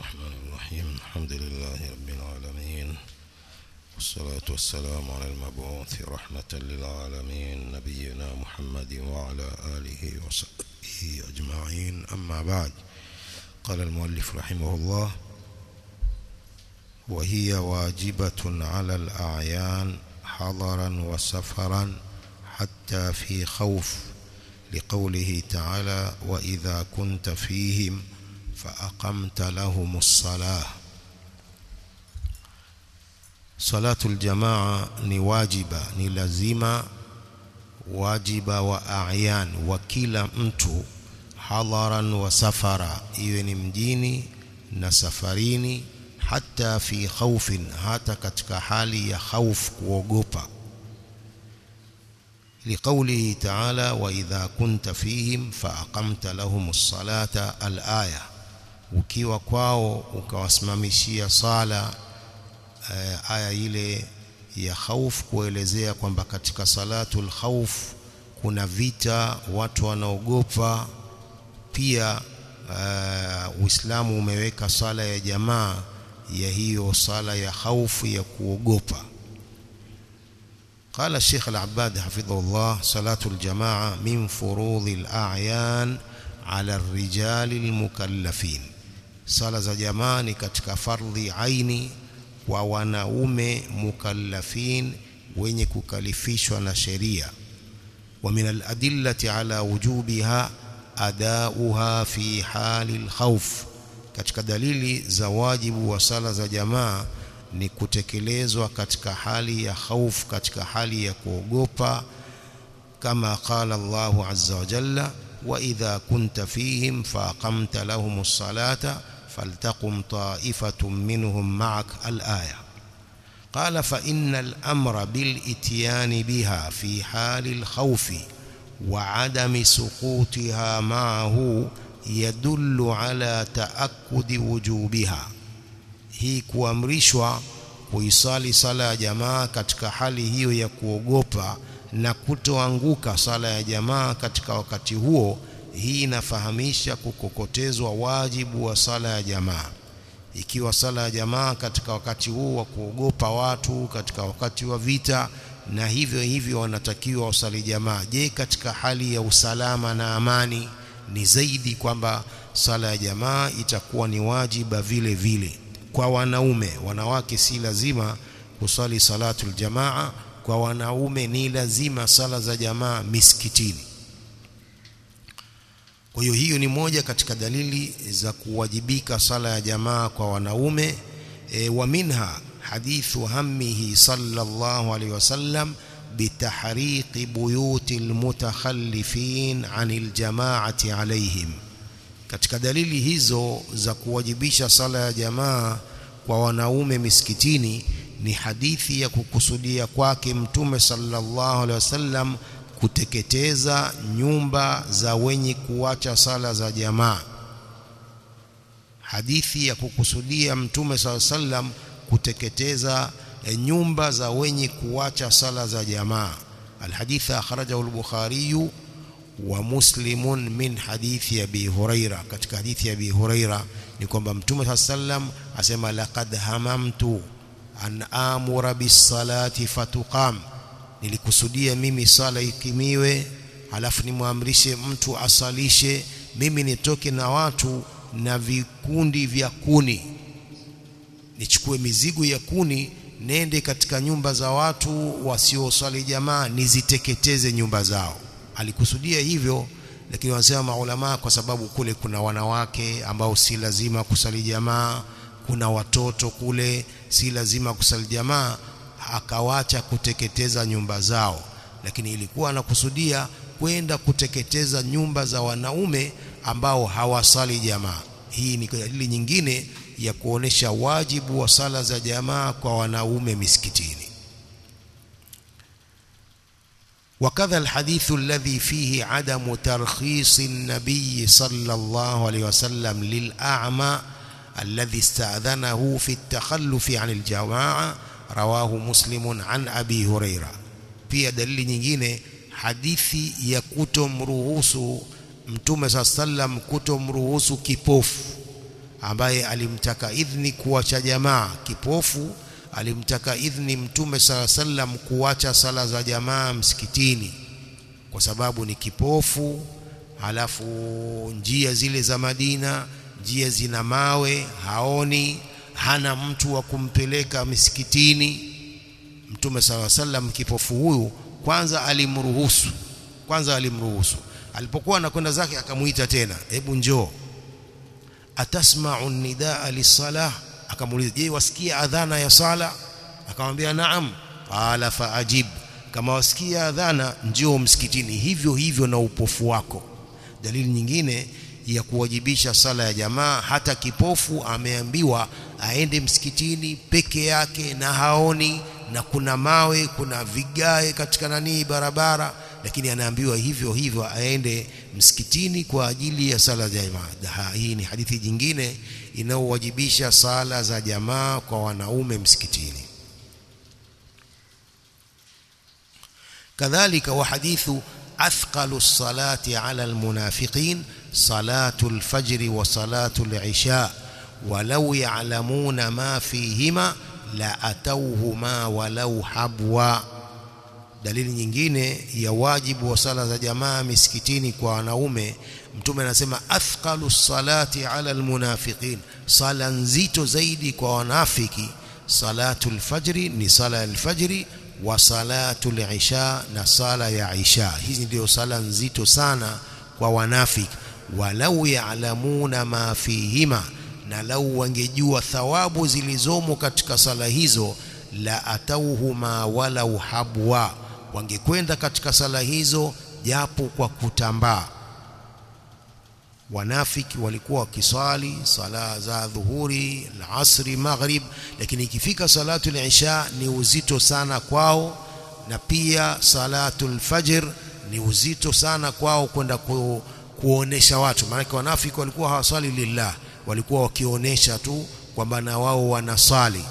الرحمن الرحيم الحمد لله رب العالمين والصلاة والسلام على المبعوث رحمة للعالمين نبينا محمد وعلى آله وصحبه أجمعين أما بعد قال المؤلف رحمه الله وهي واجبة على الأعيان حضرا وسفرا حتى في خوف لقوله تعالى وإذا كنت فيهم فأقمت لهم الصلاة صلاة الجماعة ni wajiba ni lazima wajiba wa a'yan wa kila mtu hadharan wa safara iwe ni mjini na safarini hata fi khawfin hata katika hali ya khauf kuogopa لقوله تعالى وإذا كنت فيهم فأقمت لهم الصلاة الآية ukiwa kwao ukawasimamishia sala uh, aya ile ya khauf kuelezea kwamba katika salatul khauf kuna vita watu wanaogopa pia uh, Uislamu umeweka sala ya jamaa ya hiyo sala ya khaufu ya kuogopa قال الشيخ العباد حفظه الله صلاة الجماعة من فروض الأعيان على الرجال المكلفين صلاة الجماعة katika fardhi aini kwa wanaume mukallafin wenye kukalifishwa na sheria ومن الأدلة على وجوبها أداؤها في حال الخوف katika dalili za wajibu wa sala za jamaa ni kutekelezwa katika hali ya khauf katika hali ya kuogopa kama qala Allahu azza wa jalla wa idha kunta fihim faqamta lahumus salata faltaqum ta'ifatun minhum ma'ak al-aya قال فإن الأمر بالإتيان بها في حال الخوف وعدم سقوطها معه يدل على تأكد وجوبها hii kuamrishwa kuisali sala ya jamaa katika hali hiyo ya kuogopa na kutoanguka sala ya jamaa katika wakati huo hii inafahamisha kukokotezwa wajibu wa sala ya jamaa ikiwa sala ya jamaa katika wakati huu wa kuogopa watu katika wakati wa vita na hivyo hivyo wanatakiwa wasali jamaa je katika hali ya usalama na amani ni zaidi kwamba sala ya jamaa itakuwa ni wajiba vile vile kwa wanaume wanawake si lazima kusali salatul jamaa kwa wanaume ni lazima sala za jamaa misikitini kwa hiyo hiyo ni moja katika dalili za kuwajibika sala ya jamaa kwa wanaume e, wa minha hadithu hammihi sallallahu alaihi wasallam bitahriqi buyuti almutakhallifin anil jamaati alaihim katika dalili hizo za kuwajibisha sala ya jamaa kwa wanaume misikitini ni hadithi ya kukusudia kwake mtume sallallahu alaihi wasallam kuteketeza nyumba za wenye kuacha sala za jamaa hadithi ya kukusudia mtume sallallahu alaihi wasallam kuteketeza nyumba za wenye kuacha sala za jamaa alhadith akhrajahu al-bukhari wa muslimun min hadithi abi huraira katika hadithi ya abi huraira ni kwamba mtume sallam asema laqad hamamtu an amura bis-salati fatuqam nilikusudia mimi sala ikimiwe halafu nimwamrishe mtu asalishe mimi nitoke na watu na vikundi vya kuni nichukue mizigo ya kuni nende katika nyumba za watu wasiosali jamaa niziteketeze nyumba zao alikusudia hivyo lakini wanasema maulama kwa sababu kule kuna wanawake ambao si lazima kusali jamaa kuna watoto kule si lazima kusali jamaa akawacha kuteketeza nyumba zao lakini ilikuwa anakusudia kwenda kuteketeza nyumba za wanaume ambao hawasali jamaa hii ni dalili nyingine ya kuonesha wajibu wa sala za jamaa kwa wanaume misikitini وكذا الحديث الذي فيه عدم ترخيص النبي صلى الله عليه وسلم للأعمى الذي استأذنه في التخلف عن الجماعة رواه مسلم عن أبي هريرة pia dalili nyingine hadithi ya kutomruhusu mtume saa sallam kutomruhusu kipofu ambaye alimtaka idhni kuacha jamaa kipofu alimtaka idhni mtume sala sallam kuacha sala za jamaa msikitini kwa sababu ni kipofu halafu njia zile za Madina njia zina mawe haoni hana mtu wa kumpeleka misikitini mtume sala sallam kipofu huyu kwanza alimruhusu kwanza alimruhusu alipokuwa anakwenda zake akamuita tena hebu njoo atasma'u nidaa lisalah akamuuliza je wasikia adhana ya sala akamwambia naam qala faajib kama wasikia adhana njoo msikitini hivyo hivyo na upofu wako dalili nyingine ya kuwajibisha sala ya jamaa hata kipofu ameambiwa aende msikitini peke yake na haoni na kuna mawe kuna vigae katika nanii barabara lakini anaambiwa hivyo hivyo aende msikitini kwa ajili ya sala za jamaa hii ni hadithi jingine inayowajibisha sala za jamaa kwa wanaume msikitini kadhalika wa hadithu أثقل الصلاة على المنافقين صلاة الفجر وصلاة العشاء ولو يعلمون ما فيهما لأتوهما ولو حبوا dalili nyingine ya wajibu wa sala za jamaa misikitini kwa wanaume mtume anasema athqalu salati ala almunafiqin sala nzito zaidi kwa wanafiki salatul fajri ni sala ya alfajri wa salatul isha na sala ya isha hizi ndio sala nzito sana kwa wanafiki walau ya'lamuna ma fihima na lau wangejua thawabu zilizomo katika sala hizo la atauhuma walau habwa wangekwenda katika sala hizo japo kwa kutambaa wanafiki walikuwa wakiswali sala za dhuhuri alasri maghrib lakini ikifika salatu al-isha ni uzito sana kwao na pia salatu al-fajr ni uzito sana kwao kwenda ku, kuonesha watu maana wanafiki walikuwa hawaswali lillah walikuwa wakionyesha tu kwamba na wao wanaswali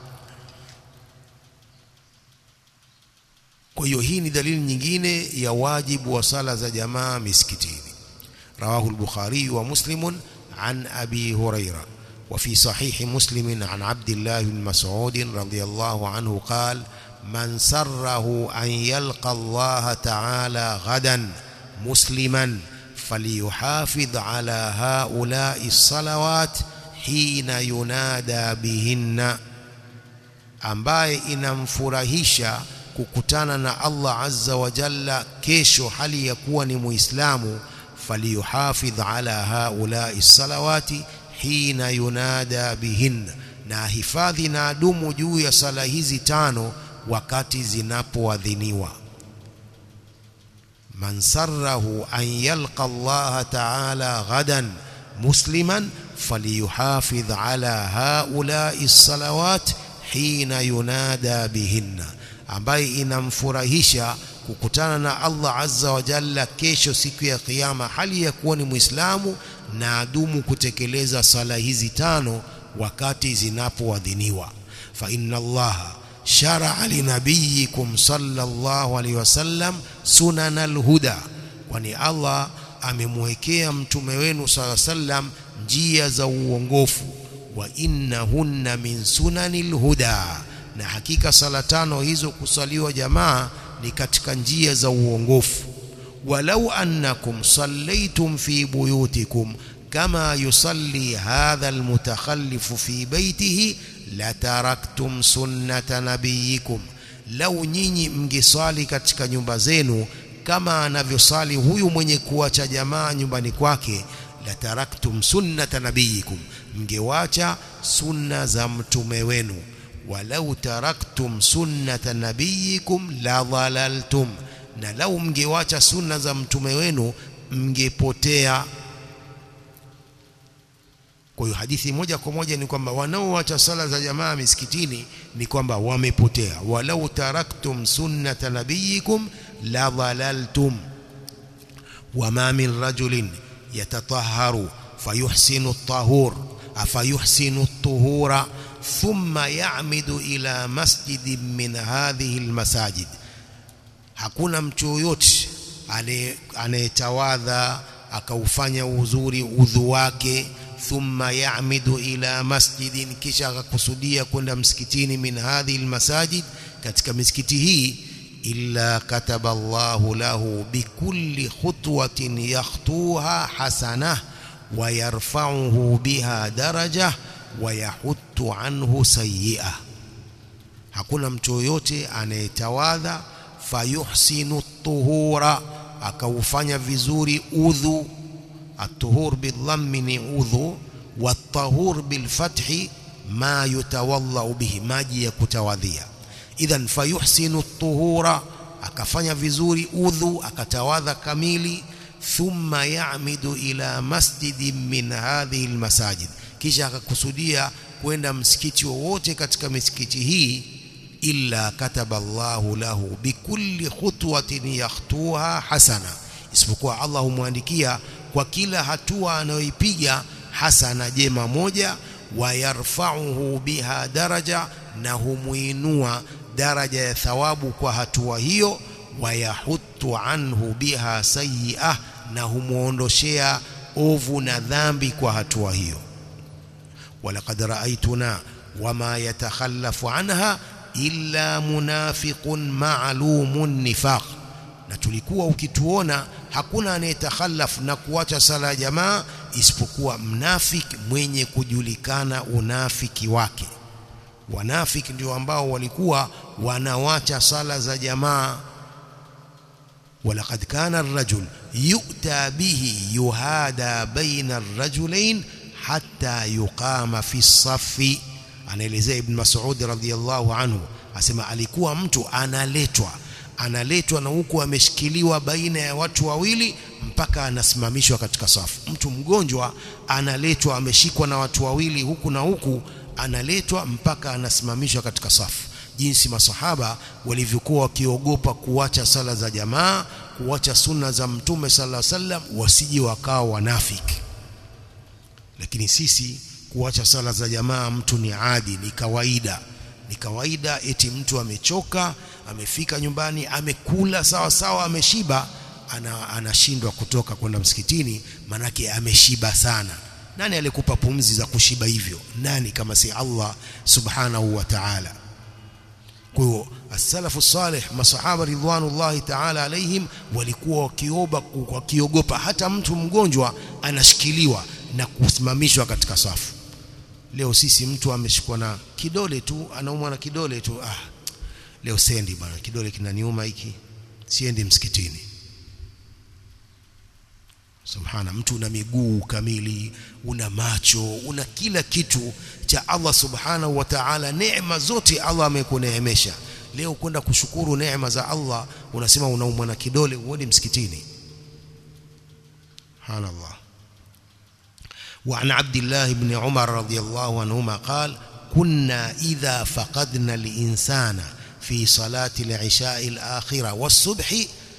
kwa hiyo hii ni dalili nyingine ya wajibu wa sala za jamaa misikitini رواه البخاري ومسلم عن أبي هريرة وفي صحيح مسلم عن عبد الله بن مسعود رضي الله عنه قال من سره أن يلقى الله تعالى غدا مسلما فليحافظ على هؤلاء الصلوات حين ينادى بهن ambaye inamfurahisha kukutana na Allah azza wa jalla kesho hali ya kuwa ni muislamu فليحافظ على هؤلاء الصلوات حين ينادى بهن na hifadhi na adumu juu ya sala hizi tano wakati zinapoadhiniwa man sarrahu an yalqa Allah ta'ala ghadan musliman falyuhafidh ala haula'i salawat hina yunada bihinna ambaye inamfurahisha kukutana na Allah azza wa jalla kesho siku ya kiyama hali ya kuwa ni muislamu na adumu kutekeleza sala hizi tano wakati zinapoadhiniwa fa inna Allah shar'a linabiyikum sallallahu alaihi wasallam sunanal huda kwani Allah amemwekea mtume wenu sallallahu sallam njia za uongofu wa innahunna min sunanil huda na hakika sala tano hizo kusaliwa jamaa ni katika njia za uongofu walau annakum sallaitum fi buyutikum kama yusalli hadha almutakhallifu fi baitihi lataraktum sunnata nabiyikum lau nyinyi mngeswali katika nyumba zenu kama anavyosali huyu mwenye kuacha jamaa nyumbani kwake lataraktum sunnata nabiyikum mngewacha sunna za mtume wenu walau taraktum sunnata nabiyikum la dhalaltum na lau mngewacha sunna za mtume wenu mngepotea kwa hiyo hadithi moja kwa moja ni kwamba wanaoacha sala za jamaa misikitini ni kwamba wamepotea walau taraktum sunnata nabiyikum la dhalaltum wama min rajulin yatatahharu fayuhsinu at-tahur afayuhsinu at-tuhura thumma ya'midu ila masjidin min hadhihi almasajid hakuna mtu yoyote anayetawadha akaufanya uzuri udhu wake thumma ya'midu ila masjidin kisha akakusudia kwenda msikitini min hadhihi almasajid katika misikiti hii illa kataba Allahu lahu bikulli khutwatin yakhtuha hasanah wa yarfa'uhu biha daraja wa yahuttu anhu sayyi'ah hakuna mtu yoyote anayetawadha fayuhsinu tuhura akaufanya vizuri udhu at-tuhur bidhammi ni udhu wat-tahur bilfathi ma yutawallau bihi maji ya kutawadhia idhan fayuhsinu tuhura akafanya vizuri udhu akatawadha kamili thumma ya'midu ila masjidin min hadhihi almasajid kisha akakusudia kwenda msikiti wowote katika misikiti hii illa kataba Allahu lahu bikulli khutwatin yakhtuha hasana isipokuwa Allah humwandikia kwa kila hatua anayoipiga hasana jema moja wa yarfa'uhu biha daraja na humuinua daraja ya thawabu kwa hatua hiyo wa yahuttu anhu biha sayyi'ah na humuondoshea ovu na dhambi kwa hatua hiyo walaqad ra'aytuna wama yatakhallafu anha illa munafiqun ma'lumun nifaq na tulikuwa ukituona hakuna anayetakhallaf na kuacha sala ya jamaa isipokuwa mnafiki mwenye kujulikana unafiki wake wanafiki ndio ambao walikuwa wanawacha sala za jamaa ولقد كان الرجل يؤتى به يهادى بين الرجلين حتى يقام في الصف anaelezea ibn Mas'ud radhiyallahu anhu asema alikuwa mtu analetwa analetwa na huku ameshikiliwa baina ya watu wawili mpaka anasimamishwa katika safu mtu mgonjwa analetwa ameshikwa na watu wawili huku na huku analetwa mpaka anasimamishwa katika safu jinsi masahaba walivyokuwa wakiogopa kuacha sala za jamaa kuacha sunna za mtume sallallahu alaihi wasallam wasije wakao wanafiki lakini sisi kuacha sala za jamaa mtu ni adi ni kawaida ni kawaida eti mtu amechoka amefika nyumbani amekula sawa sawa ameshiba ana, anashindwa kutoka kwenda msikitini manake ameshiba sana nani alikupa pumzi za kushiba hivyo nani kama si Allah subhanahu wa ta'ala kwa hiyo as-salafu salih masahaba ridwanullahi ta'ala alaihim walikuwa wakioba wakiogopa hata mtu mgonjwa anashikiliwa na kusimamishwa katika safu leo sisi mtu ameshikwa na kidole tu anaumwa na kidole tu ah leo sendi bwana kidole kinaniuma hiki siendi msikitini subhana mtu una miguu kamili una macho una kila kitu cha Allah subhanahu wa ta'ala neema zote Allah amekuneemesha leo kwenda kushukuru neema za Allah unasema unaumwa na kidole uende msikitini subhanallah وعن عبد الله بن عمر رضي الله عنهما قال كنا إذا فقدنا الإنسان في صلاة العشاء الآخرة والصبح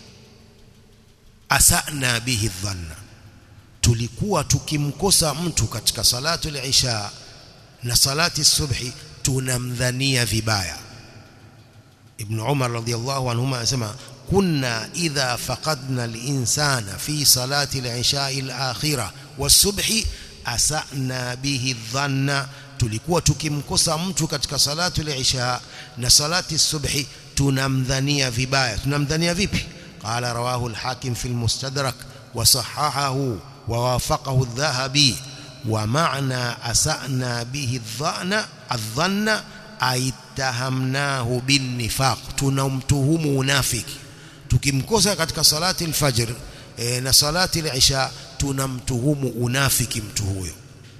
أسأنا به الظن tulikuwa tukimkosa mtu katika salatu al-isha na salati subhi tunamdhania vibaya ibn umar radiyallahu anhuma anasema kunna idha faqadna al-insana fi salati al-isha al-akhirah was-subhi asana bihi dhanna tulikuwa tukimkosa mtu katika salatu al-isha na salati subhi tunamdhania vibaya tunamdhania vipi qala rawahu al-hakim fi al-mustadrak wa sahahahu wa wafaqahu adh-dhahabi wa ma'na asana bihi dhanna adh-dhanna aitahamnahu bin nifaq tunamtuhumu unafiki tukimkosa katika salati al-fajr e, na salati al-isha tunamtuhumu unafiki mtu huyo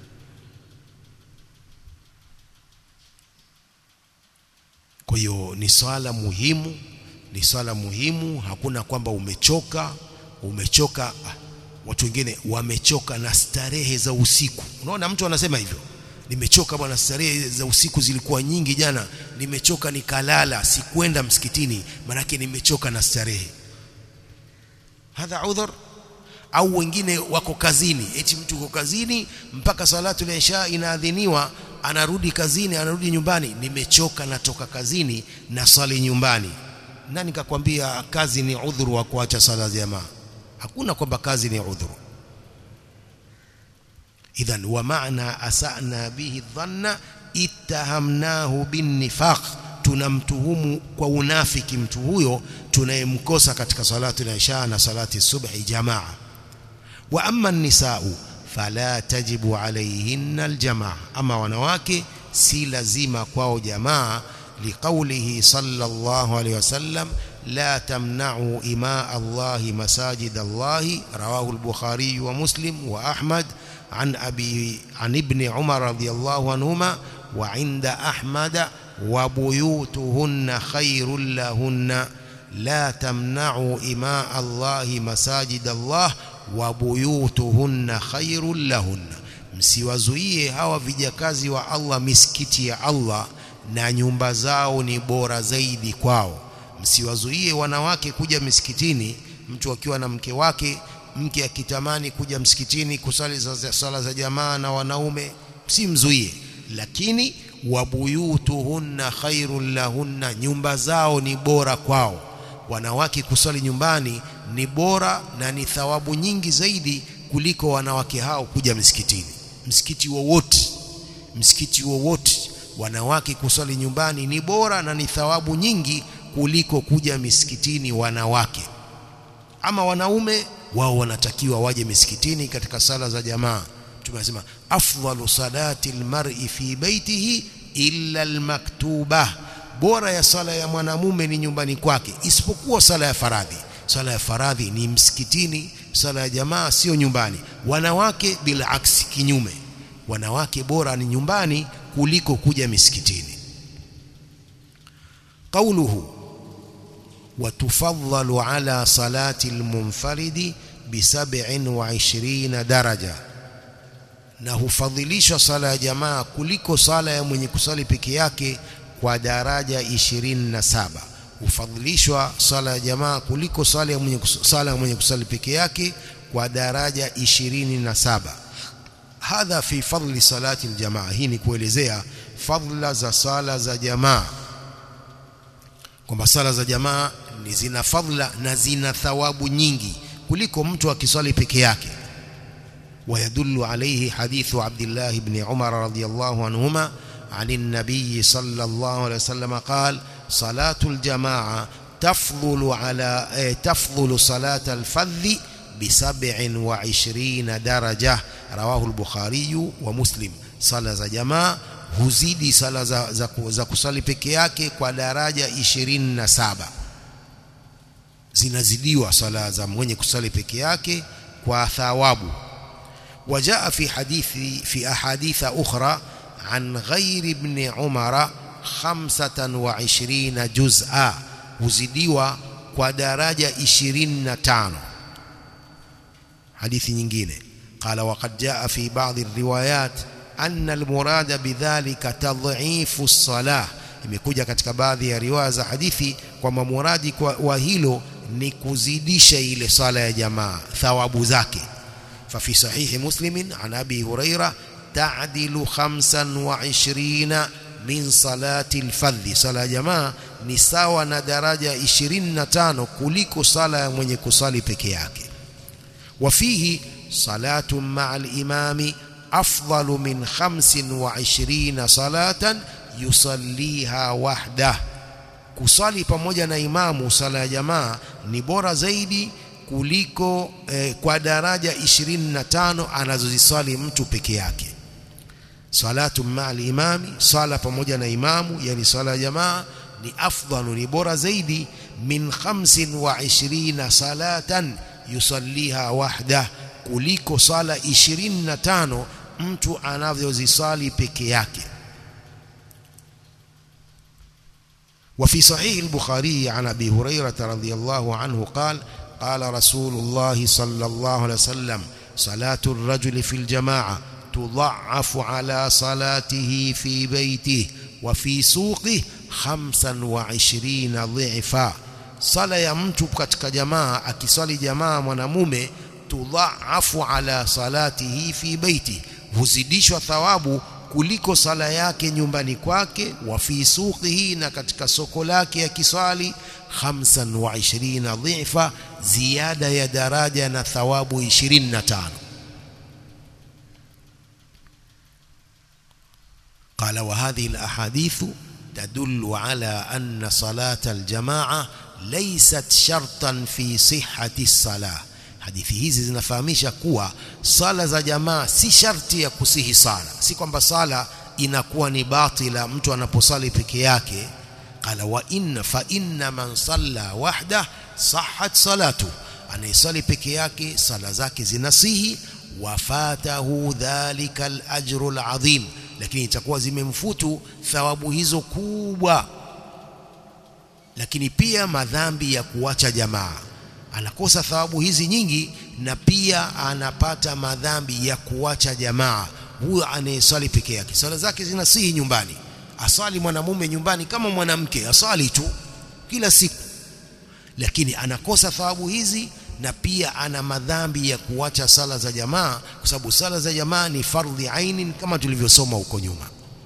kwa hiyo ni swala muhimu ni swala muhimu hakuna kwamba umechoka umechoka ah, watu wengine wamechoka na starehe za usiku unaona mtu anasema hivyo nimechoka bwana starehe za usiku zilikuwa nyingi jana nimechoka nikalala sikwenda msikitini manake nimechoka na starehe hadha udhur au wengine wako kazini eti mtu uko kazini mpaka salatu ya isha inaadhiniwa anarudi kazini anarudi nyumbani nimechoka natoka kazini na swali nyumbani nani kakwambia kazi ni udhuru wa kuacha sala jamaa hakuna kwamba kazi ni udhuru idhan wa maana asana bihi dhanna ittahamnahu binnifaq tunamtuhumu kwa unafiki mtu huyo tunayemkosa katika salatu al-isha na salati subhi jamaa wa amma an-nisa'u fala tajibu alayhinna al-jamaa ama wanawake si lazima kwao jamaa liqaulihi sallallahu alayhi wasallam لا تمنعوا إماء الله مساجد الله رواه البخاري ومسلم وأحمد عن أبي عن ابن عمر رضي الله عنهما وعند أحمد وبيوتهن خير لهن لا تمنعوا إماء الله مساجد الله وبيوتهن خير لهن msiwazuie hawa vijakazi wa Allah misikiti ya Allah na nyumba zao ni bora zaidi kwao msiwazuie wanawake kuja misikitini mtu akiwa na mke wake mke akitamani kuja msikitini kusali za sala za jamaa na wanaume msimzuie lakini wabuyutuhunna khairul lahunna nyumba zao ni bora kwao wanawake kusali nyumbani ni bora na ni thawabu nyingi zaidi kuliko wanawake hao kuja msikitini msikiti wowote msikiti wowote wanawake kusali nyumbani ni bora na ni thawabu nyingi kuliko kuja misikitini wanawake ama wanaume wao wanatakiwa waje misikitini katika sala za jamaa tumesema afdalu salati almar'i fi baitihi illa almaktuba bora ya sala ya mwanamume ni nyumbani kwake isipokuwa sala ya faradhi sala ya faradhi ni msikitini sala ya jamaa sio nyumbani wanawake bila aksi kinyume wanawake bora ni nyumbani kuliko kuja misikitini قوله وتفضل على صلاة المنفرد بسبع وعشرين درجة na hufadhilishwa sala ya jamaa kuliko sala ya mwenye kusali peke yake kwa daraja 27 hufadhilishwa sala ya jamaa kuliko sala ya mwenye sala ya mwenye kusali peke yake kwa daraja 27 hadha fi fadli salati aljamaa hii ni kuelezea fadla za sala za jamaa kwamba sala za jamaa ni zina fadla na zina thawabu nyingi kuliko mtu akiswali peke yake ويدل عليه حديث عبد الله بن عمر رضي الله عنهما عن النبي صلى الله عليه وسلم قال صلاة الجماعة تفضل على تفضل صلاة الفذ بسبع وعشرين درجة رواه البخاري ومسلم صلاة الجماعة huzidi sala za, za, za kusali peke yake kwa daraja 27 zinazidiwa sala za mwenye kusali peke yake kwa thawabu وجاء في حديث في أحاديث أخرى عن غير ابن عمر خمسة وعشرين جزءا وزديوا ودرجة عشرين تانو حديث nyingine قال وقد جاء في بعض الروايات أن المراد بذلك تضعيف الصلاة imekuja katika baadhi ya riwaya za hadithi kwamba muradi wa hilo ni kuzidisha ile sala ya jamaa thawabu zake ففي صحيح مسلم عن أبي هريرة تعدل خمسا وعشرين من صلاة الفذ صلاة جماعة نساوى ندرجة عشرين نتانو كليك صلاة من يكسالي بكياك وفيه صلاة مع الإمام أفضل من خمس وعشرين صلاة يصليها وحده kusali pamoja na imamu sala ya jamaa ni bora zaidi kuliko eh, kwa daraja 25 anazoziswali mtu peke yake salatu ma'al imami sala pamoja na imamu yani sala ya jamaa ni afdalu ni bora zaidi min 25 salatan yusalliha wahda kuliko sala 25 mtu anavyoziswali peke yake وفي صحيح البخاري عن ابي هريره رضي الله عنه قال قال رسول الله صلى الله عليه وسلم صلاة الرجل في الجماعة تضعف على صلاته في بيته وفي سوقه خمسا وعشرين ضعفا صلاة ya mtu katika jamaa akisali jamaa mwanamume tudhaafu ala salatihi fi baiti huzidishwa thawabu kuliko sala yake nyumbani kwake wa fi suqihi na katika soko lake akiswali 25 dhifa ziada ya daraja na thawabu 25 قال وهذه الأحاديث تدل على أن صلاة الجماعة ليست شرطا في صحة الصلاة hadithi hizi zinafahamisha kuwa sala za jamaa si sharti ya kusihi sala si kwamba sala inakuwa ni batila mtu anaposali peke yake qala wa inna fa inna man salla wahda sahhat salatu anayesali peke yake sala zake zinasihi wafatahu dhalika al-ajru al-azim lakini itakuwa zimemfutu thawabu hizo kubwa lakini pia madhambi ya kuacha jamaa anakosa thawabu hizi nyingi na pia anapata madhambi ya kuacha jamaa huyo anayeswali peke yake swala zake zinasihi nyumbani aswali mwanamume nyumbani kama mwanamke aswali tu kila siku lakini anakosa thawabu hizi na pia ana madhambi ya kuacha sala za jamaa kwa sababu sala za jamaa ni fardhi aini kama tulivyosoma huko nyuma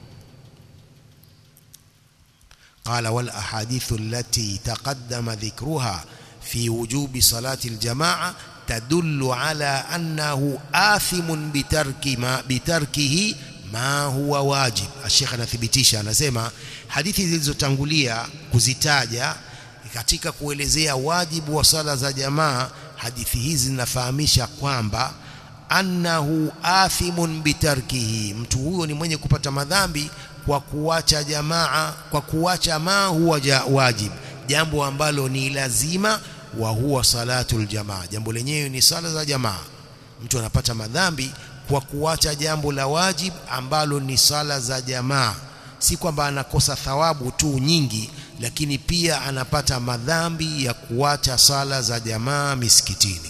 قال والأحاديث التي تقدم ذكرها في وجوب صلاة الجماعة تدل على أنه آثم بترك ما بتركه ما هو واجب الشيخ anathibitisha anasema hadithi zilizotangulia kuzitaja katika kuelezea wajibu wa sala za jamaa hadithi hizi zinafahamisha kwamba annahu athimun bitarkihi mtu huyo ni mwenye kupata madhambi kwa kuacha jamaa kwa kuacha ma huwa wajib jambo ambalo ni lazima wa huwa salatul jamaa jambo lenyewe ni sala za jamaa mtu anapata madhambi kwa kuacha jambo la wajib ambalo ni sala za jamaa si kwamba anakosa thawabu tu nyingi lakini pia anapata madhambi ya kuacha sala za jamaa misikitini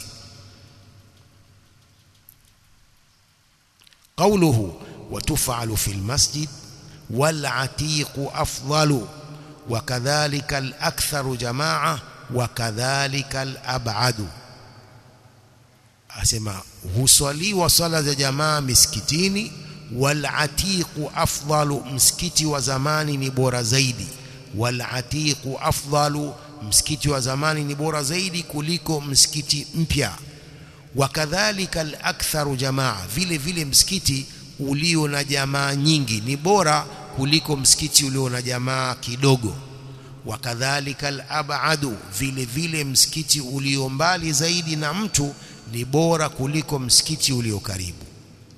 قوله وتفعل في المسجد والعتيق أفضل وكذلك الأكثر جماعة وكذلك الأبعد asema huswaliwa sala za jamaa misikitini walatiqu afdalu msikiti wa zamani ni bora zaidi walatiqu afdalu msikiti wa zamani ni bora zaidi kuliko msikiti mpya wakadhalika alaktharu jamaa vile vile msikiti ulio na jamaa nyingi ni bora kuliko msikiti ulio na jamaa kidogo wakadhalika alabadu vile vile msikiti ulio mbali zaidi na mtu ni bora kuliko msikiti ulio karibu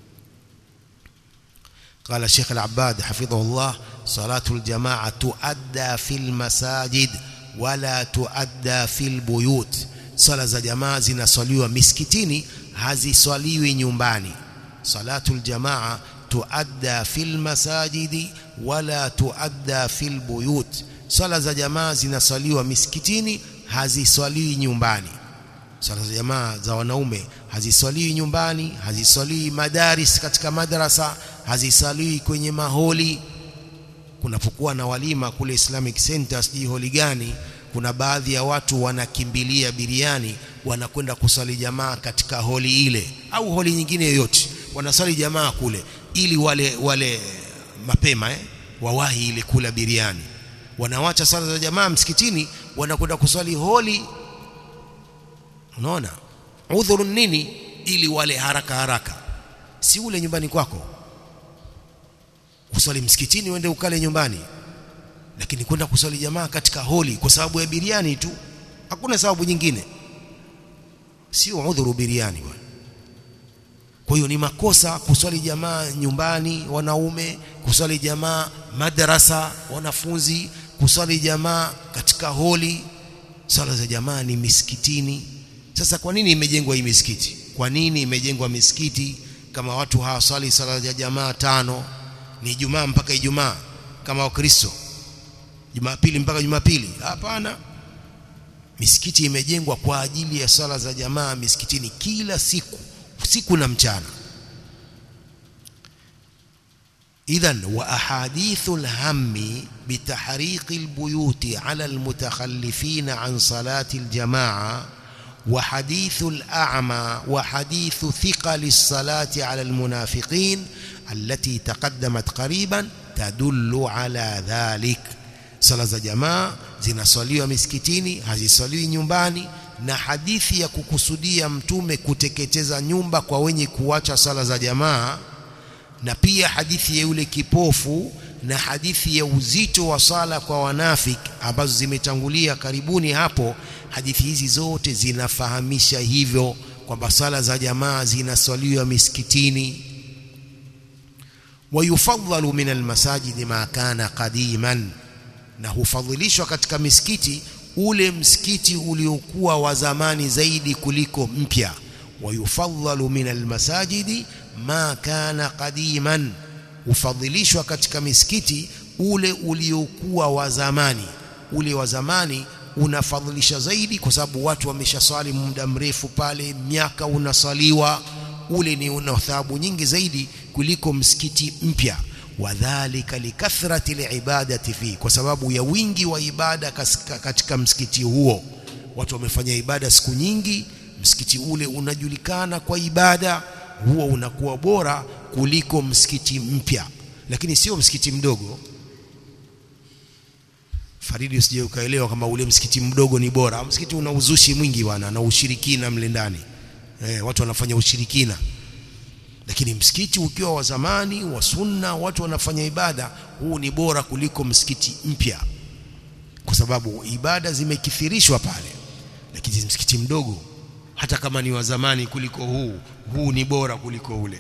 قال الشيخ العباد حفظه الله صلاة الجماعة تؤدى في المساجد ولا تؤدى في البيوت صلاة الجماعة zinaswaliwa misikitini haziswaliwi nyumbani صلاة الجماعة تؤدى في المساجد ولا تؤدى في البيوت swala za jamaa zinaswaliwa misikitini haziswaliwi nyumbani swala za jamaa za wanaume haziswaliwi nyumbani haziswaliwi madaris katika madrasa haziswaliwi kwenye maholi kunapokuwa na walima kule Islamic Center sijui holi gani kuna baadhi ya watu wanakimbilia biriani wanakwenda kuswali jamaa katika holi ile au holi nyingine yoyote wanaswali jamaa kule ili wale wale mapema eh, wawahi ile kula biriani wanawacha sala za jamaa msikitini wanakwenda kuswali holi unaona udhuru nini ili wale haraka haraka si ule nyumbani kwako kuswali msikitini uende ukale nyumbani lakini kwenda kuswali jamaa katika holi kwa sababu ya biriani tu hakuna sababu nyingine sio udhuru biriani bwana kwa hiyo ni makosa kuswali jamaa nyumbani wanaume kuswali jamaa madrasa wanafunzi kuswali jamaa katika holi swala za jamaa ni misikitini sasa kwa nini imejengwa hii misikiti kwa nini imejengwa misikiti kama watu hawaswali sala za jamaa tano ni Ijumaa mpaka Ijumaa kama Wakristo Jumapili mpaka Jumapili hapana misikiti imejengwa kwa ajili ya sala za jamaa misikitini kila siku usiku na mchana إذا وأحاديث الهم بتحريق البيوت على المتخلفين عن صلاة الجماعة وحديث الأعمى وحديث ثقل الصلاة على المنافقين التي تقدمت قريبا تدل على ذلك صلاة الجماعة zinaswaliwa misikitini haziswaliwi nyumbani na hadithi ya kukusudia mtume kuteketeza nyumba kwa wenye kuacha sala za jamaa na pia hadithi ya yule kipofu na hadithi ya uzito wa sala kwa wanafik ambazo zimetangulia karibuni hapo hadithi hizi zote zinafahamisha hivyo kwamba sala za jamaa zinaswaliwa misikitini wayufadhalu min almasajidi ma kana qadiman na hufadhilishwa katika misikiti ule msikiti uliokuwa wa zamani zaidi kuliko mpya wayufadhalu min almasajidi ma kana qadiman hufadhilishwa katika misikiti ule uliokuwa wa zamani ule wa zamani unafadhilisha zaidi kwa sababu watu wameshaswali muda mrefu pale miaka unasaliwa ule ni una thawabu nyingi zaidi kuliko msikiti mpya wadhalika likathrati liibadati fi kwa sababu ya wingi wa ibada katika msikiti huo watu wamefanya ibada siku nyingi msikiti ule unajulikana kwa ibada huo unakuwa bora kuliko msikiti mpya lakini sio msikiti mdogo Faridi usije ukaelewa kama ule msikiti mdogo ni bora msikiti una uzushi mwingi bwana na ushirikina mle ndani eh, watu wanafanya ushirikina lakini msikiti ukiwa wa zamani wa sunna watu wanafanya ibada huu ni bora kuliko msikiti mpya kwa sababu ibada zimekithirishwa pale lakini msikiti mdogo hata kama ni wa zamani kuliko huu huu ni bora kuliko ule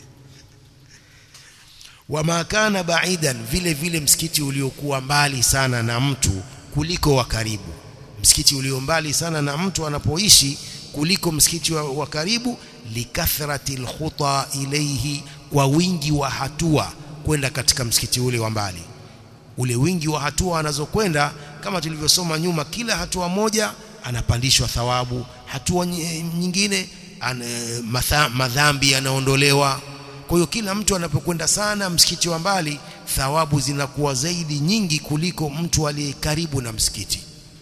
wama kana baidan vile vile msikiti uliokuwa mbali sana na mtu kuliko wa karibu msikiti ulio mbali sana na mtu anapoishi kuliko msikiti wa, wa karibu likathrati alkhuta ilayhi kwa wingi wa hatua kwenda katika msikiti ule wa mbali ule wingi wa hatua anazokwenda kama tulivyosoma nyuma kila hatua moja anapandishwa thawabu hatua nyingine an, matha, madhambi yanaondolewa kwa hiyo kila mtu anapokwenda sana msikiti wa mbali thawabu zinakuwa zaidi nyingi kuliko mtu aliye karibu na msikiti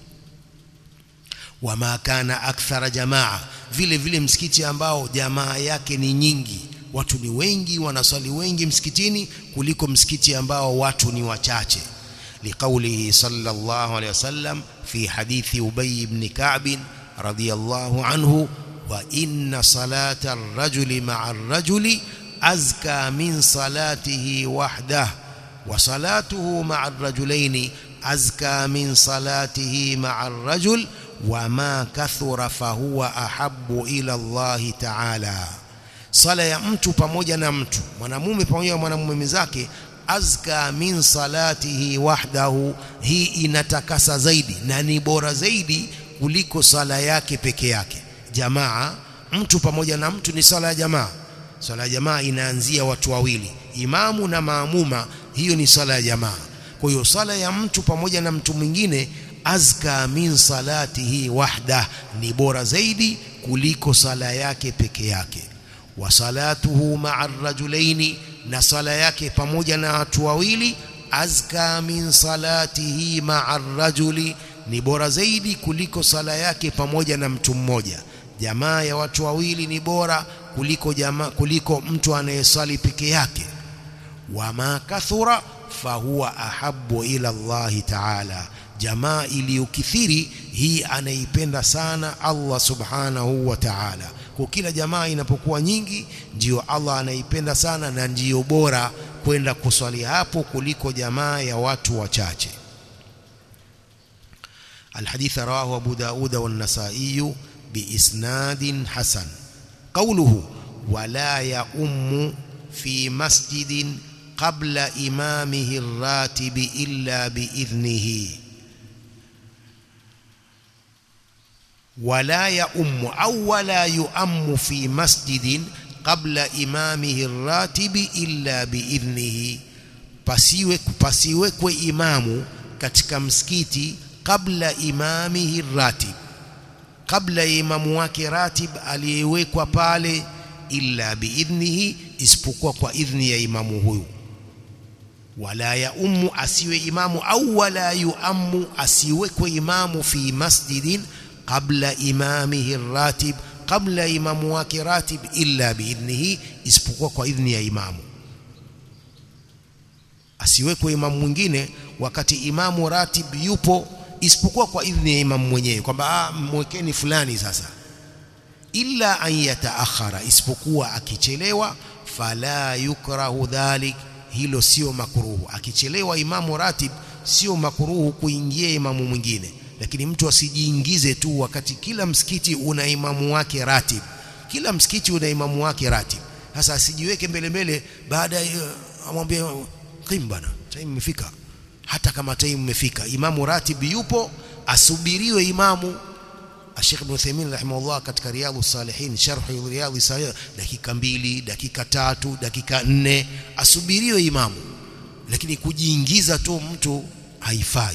wama kana akthara jamaa vile vile msikiti ambao jamaa yake ni nyingi watu ni wengi wanaswali wengi msikitini kuliko msikiti ambao watu ni wachache liqaulihi sallallahu alayhi wasallam fi hadithi ubay ibn ka'b radiyallahu anhu wa inna salata ar-rajuli ma'a ar-rajuli azka min salatihi wahdah wa salatuhu ma'a ar-rajulaini azka min salatihi ma'a ar-rajul wama kathura fahuwa ahabbu ila Allah ta'ala sala ya mtu pamoja na mtu mwanamume pamoja na mwanamume mwenzake azka min salatihi wahdahu hii inatakasa zaidi na ni bora zaidi kuliko sala yake peke yake jamaa mtu pamoja na mtu ni sala ya jamaa sala ya jamaa inaanzia watu wawili imamu na maamuma hiyo ni sala ya jamaa kwa hiyo sala ya mtu pamoja na mtu mwingine azka min salatihi wahda ni bora zaidi kuliko sala yake peke yake wa salatuhu ma'a rajulaini na sala yake pamoja na watu wawili azka min salatihi ma'a rajuli ni bora zaidi kuliko sala yake pamoja na mtu mmoja jamaa ya watu wawili ni bora kuliko jamaa kuliko mtu anayesali peke yake wama kathura fahuwa ahabbu ila Allah ta'ala jamaa iliyokithiri hii anaipenda sana Allah subhanahu wa ta'ala kwa kila jamaa inapokuwa nyingi ndiyo Allah anaipenda sana na ndiyo bora kwenda kuswali hapo kuliko jamaa ya watu wachache الحديث رواه أبو داود والنسائي بإسناد حسن قوله ولا يؤم في مسجد قبل إمامه الراتب إلا بإذنه ولا يؤم أو ولا يؤم في مسجد قبل إمامه الراتب إلا بإذنه pasiwe pasiwekwe imamu katika msikiti kabla imamihi ratib kabla ya imamu wake ratib aliyewekwa pale illa biidhnihi isipokuwa kwa idhni ya imamu huyu wala ya ummu asiwe imamu au wala yuammu asiwekwe imamu fi masjidin qabla imamihi ratib kabla imamu wake ratib illa biidhnihi isipokuwa kwa idhni ya imamu asiwekwe imamu mwingine wakati imamu ratib yupo isipokuwa kwa idhni ya imamu mwenyewe kwamba ah mwekeni fulani sasa illa an yataakhara isipokuwa akichelewa fala yukrahu dhalik hilo sio makruhu akichelewa imamu ratib sio makruhu kuingia imamu mwingine lakini mtu asijiingize tu wakati kila msikiti una imamu wake ratib kila msikiti una imamu wake ratib sasa asijiweke mbele mbele baada ya amwambie kim bana time imefika hata kama time imefika imamu ratib yupo asubiriwe imamu Sheikh Ibn Uthaymeen rahimahullah katika Riyadhus Salihin sharh Riyadhus Salihin dakika mbili dakika tatu dakika nne asubiriwe imamu lakini kujiingiza tu mtu haifai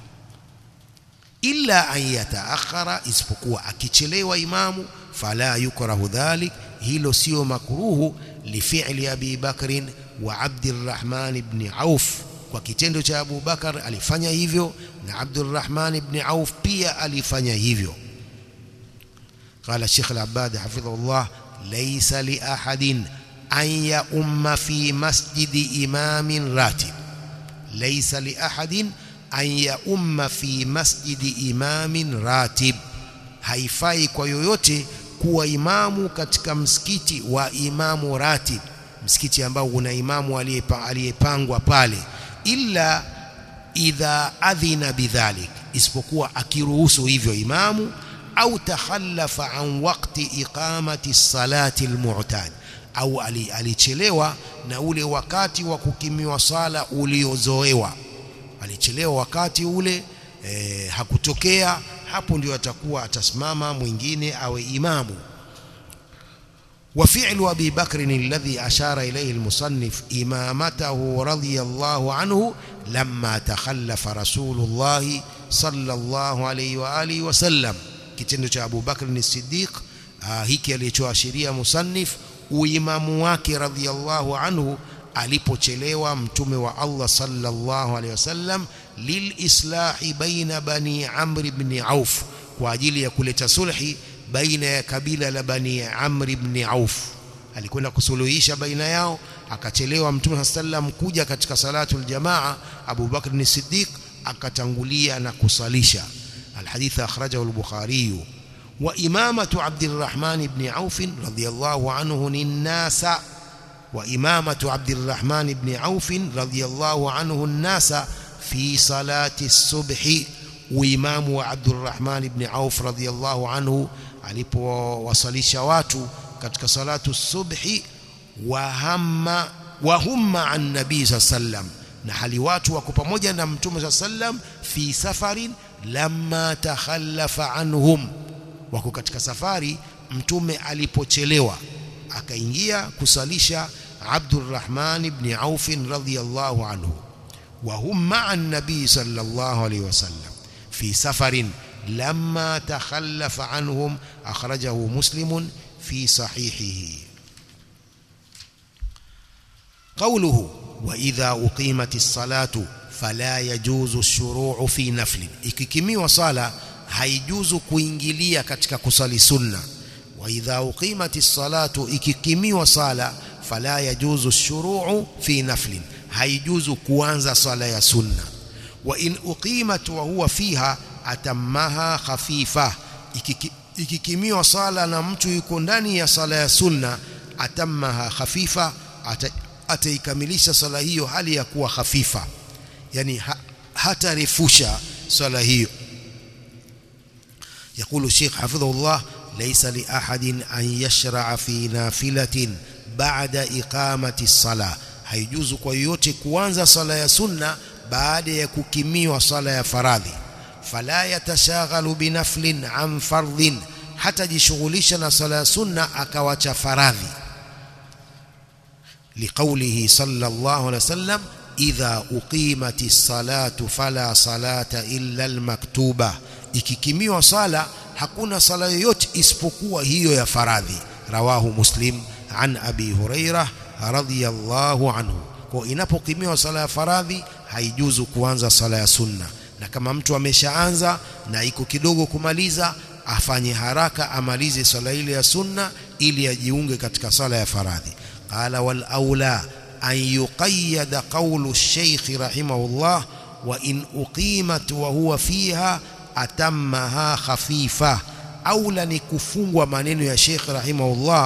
illa an yataakhara isipokuwa akichelewa imamu fala yukrahu dhalik hilo sio makruhu lifi'li Abi Bakrin wa Abdurrahman ibn Auf kwa kitendo cha Abu Bakar alifanya hivyo na Abdurrahman ibn Auf pia alifanya hivyo قال الشيخ العباد حفظه الله ليس لأحد أن يؤم في مسجد إمام راتب ليس لأحد أن يؤم في مسجد إمام راتب haifai kwa yoyote kuwa imamu katika msikiti wa imamu ratib msikiti ambao una imamu aliyepangwa pale illa idha adhina bidhalik isipokuwa akiruhusu hivyo imamu au takhallafa an waqti iqamati salati almu'tad au alichelewa na ule wakati wa kukimiwa sala uliozoewa alichelewa wakati ule e, hakutokea hapo ndio atakuwa atasimama mwingine awe imamu وفعل أبي بكر الذي أشار إليه المصنف إمامته رضي الله عنه لما تخلف رسول الله صلى الله عليه وآله وسلم kitendo cha Abu Bakr as-Siddiq hiki alichoashiria musannif uimamu wake radhiyallahu anhu alipochelewa mtume wa Allah sallallahu alaihi wasallam lilislahi baina bani Amr ibn Auf kwa ajili ya kuleta sulhi baina ya kabila la bani Amr ibn Auf alikwenda kusuluhisha baina yao akachelewa mtume sallam kuja katika salatul jamaa Abu Bakr as-Siddiq akatangulia na kusalisha الحديث أخرجه البخاري وإمامة عبد الرحمن بن عوف رضي الله عنه الناس وإمامة عبد الرحمن بن عوف رضي الله عنه الناس في صلاة الصبح وإمام عبد الرحمن بن عوف رضي الله عنه alipowasalisha watu katika salatu subhi wahamma wahumma an nabii sallam na hali watu wako pamoja na mtume sallam fi safarin lamma takhallafa anhum wako katika safari mtume alipochelewa akaingia kusalisha Abdurrahman ibn Auf radhiyallahu anhu wa hum ma'a an-nabi sallallahu alayhi wasallam fi safarin lamma takhallafa anhum akhrajahu muslim fi sahihihi قوله وإذا أقيمت الصلاة fala yajuzu shuruu fi nafli ikikimiwa sala haijuzu kuingilia katika kusali sunna wa idha uqimati salatu ikikimiwa sala fala yajuzu shuruu fi nafli haijuzu kuanza sala ya sunna wa in uqimat wa huwa fiha atammaha khafifa ikikimiwa sala na mtu yuko ndani ya sala ya sunna atammaha khafifa ataikamilisha sala hiyo hali ya kuwa khafifa yani ha, hatarefusha swala hiyo يقول الشيخ حفظه الله ليس لأحد أن يشرع في نافلة بعد إقامة الصلاة haijuzu kwa yoyote kuanza sala ya sunna baada ya kukimiwa sala ya faradhi fala yatashaghalu binaflin an fardhin hatajishughulisha na sala ya sunna akawacha faradhi liqaulihi sallallahu alaihi wasallam idha uqimati salatu fala salata illa almaktuba ikikimiwa sala hakuna sala yoyote isipokuwa hiyo ya faradhi rawahu muslim an abi hurairah radhiyallahu anhu kwa inapokimiwa sala ya faradhi haijuzu kuanza sala ya sunna na kama mtu ameshaanza na iko kidogo kumaliza afanye haraka amalize sala ile ya sunna ili ajiunge katika sala ya faradhi qala wal aula أن يقيد قول الشيخ رحمه الله وإن أقيمت وهو فيها أتمها خفيفة أولا نكفungwa maneno ya Sheikh rahimahullah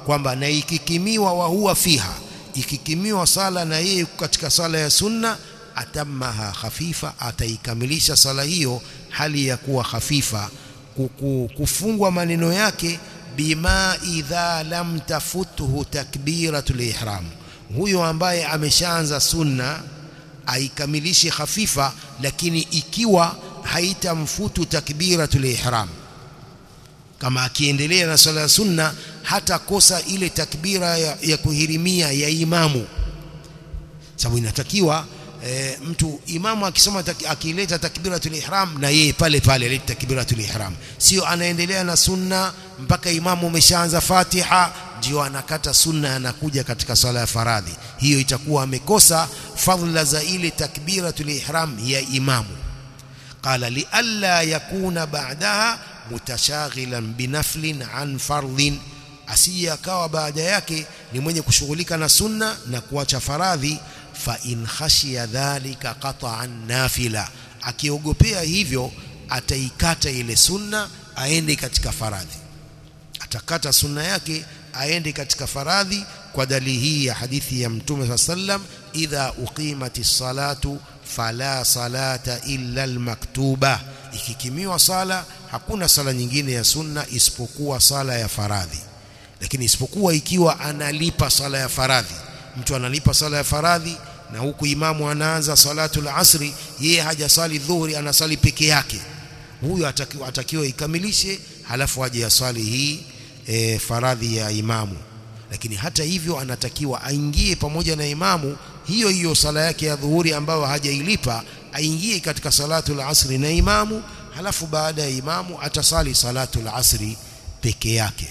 kwamba na ikikimiwa wa huwa fiha ikikimiwa sala na yeye katika sala ya sunna atammaha khafifa ataikamilisha sala hiyo hali ya kuwa khafifa kufungwa maneno yake bima idha lam tafuthu takbiratul ihram huyo ambaye ameshaanza sunna aikamilishe khafifa lakini ikiwa haitamfutu takbiratul ihram kama akiendelea na sala ya sunna hata kosa ile takbira ya, ya kuhirimia ya imamu sababu inatakiwa e, mtu imamu akisoma tak, akileta takbiratul ihram na yeye pale pale alete takbiratul ihram sio anaendelea na sunna mpaka imamu umeshaanza Fatiha ndio anakata sunna anakuja katika sala ya faradhi hiyo itakuwa amekosa fadhila za ile takbiratul ihram ya imamu qala li alla yakuna ba'daha mutashaghilan binaflin an fardhin asije akawa baada yake ni mwenye kushughulika na sunna na kuacha faradhi fa in khashiya dhalika qata'an nafila akiogopea hivyo ataikata ile sunna aende katika faradhi atakata sunna yake aende katika faradhi kwa dalili hii ya hadithi ya mtume sallam idha uqimatis salatu fala salata illa almaktuba ikikimiwa sala hakuna sala nyingine ya sunna isipokuwa sala ya faradhi lakini isipokuwa ikiwa analipa sala ya faradhi mtu analipa sala ya faradhi na huku imamu anaanza salatul asri yeye hajasali dhuhuri anasali peke yake huyo atakiwa, atakiwa ikamilishe halafu aje asali hii e, faradhi ya imamu lakini hata hivyo anatakiwa aingie pamoja na imamu hiyo hiyo sala yake ya dhuhuri ambayo hajailipa aingie katika salatul asri na imamu halafu baada ya imamu atasali salatul asri peke yake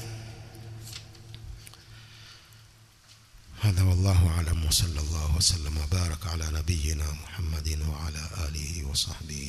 هذا والله أعلم وصلى الله وسلم وبارك على نبينا محمد وعلى آله وصحبه